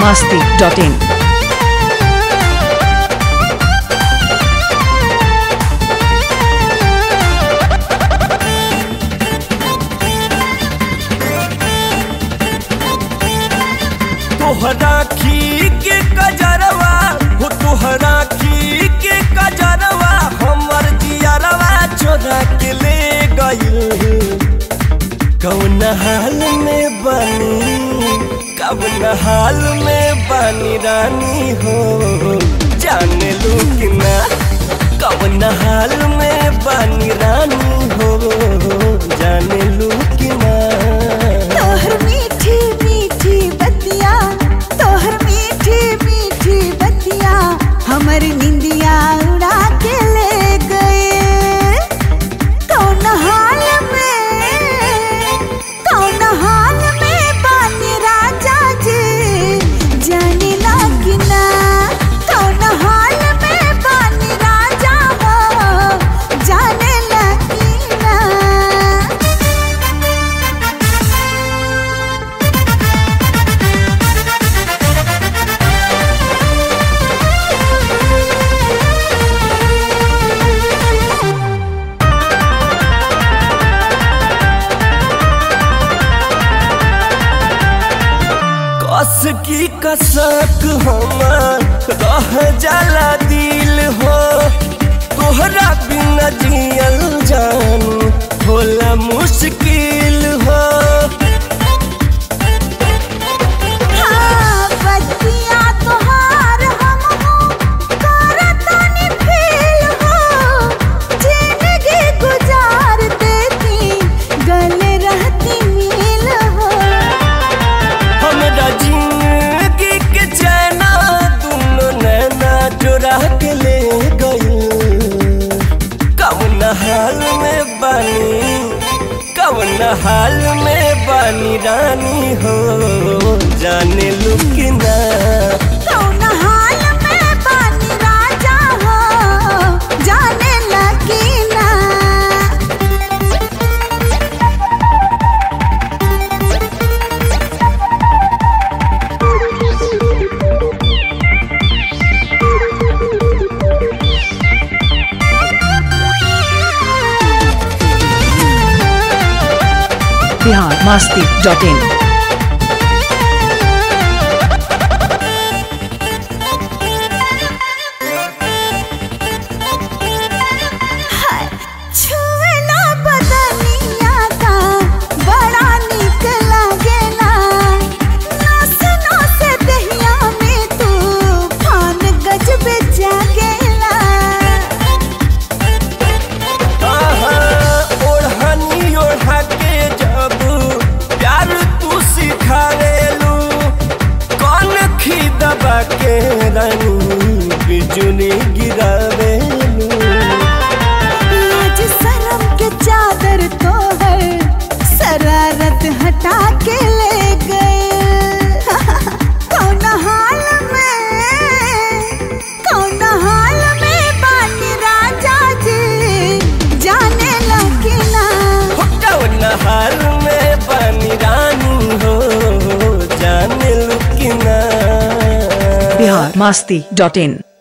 masti.in. तोहरा खी के कजरवा हो तोहरा खी के कजरवा हमर जियरवा चोरा के ले गइल कौन हाल में बनी कौन हाल में बनी रानी हो जाने लू कि ना कौन हाल में बनी रानी हो जाने लू कि ना तोहर मीठी मीठी बतिया तोहर मीठी मीठी बतिया हमर निंदिया उड़ा के ले गए कौन हाल में कौन हाल में बानी राजा जी जाने लागी ना कौन हाल में बानी राजा हो जाने लागी ना कस की कसक हमर रह जाला दिल हो तोहरा बिना जियल जान होला मुश्किल हो हाँ, बतिया तोहार हमहू करतानी फेल हो। जिंदगी गुजार देती, गले रहती मिल हो। हमरा जिंदगी के चैना दुनो नैना चुरा के ले गइल कौन हाल में बनी कौन हाल में बनी रानी हो जाने लुकिना कौन हाल में बानी राजा हो, जाने लगी ना Bihar masti.in. हाय, छुएला बदनिया का बड़ा निक लागेला नस नस दहिया में तूफान गजबे जागेला आहा, ओढ़नी ओढ़ा के जब प्यार तू सिखावेलू कौन खी दबा के रानी बिजुली गिरावेलू लाज शर्म के चादर तो है शरारत हटा के ले गए कौन हाल में कौन हाल में बानी राजा जी जाने लगे ना हो कौन हाल में बनी रानी हो जाने लुकिना Bihar masti.in.